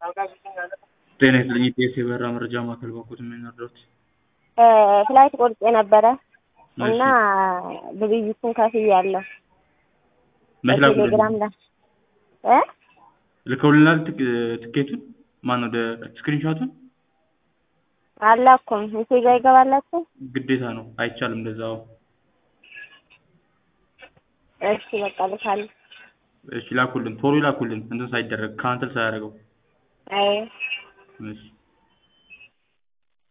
ጤና ይስጥልኝ የኢቢኤስ የበረራ መረጃ ማዕከል በኩል የምንረዳዎት? ፍላይት ቆርጬ ነበረ እሺ። እና ግብይቱን ከፍያለሁ። መች ላኩልን? በቴሌግራም ላይ እ ልከውልናል ትክ- ትኬቱን ማነው ወደ ስክሪንሾቱን? አላኩም ሜሴጅ አይገባላችሁ? ግዴታ ነው አይቻልም እንደዛው። እሺ በቃ ልካለሁ። እሺ ላኩልን ቶሎ ላኩልን እንትን ሳይደረግ ካንስል ሳያደርገው አይ እሺ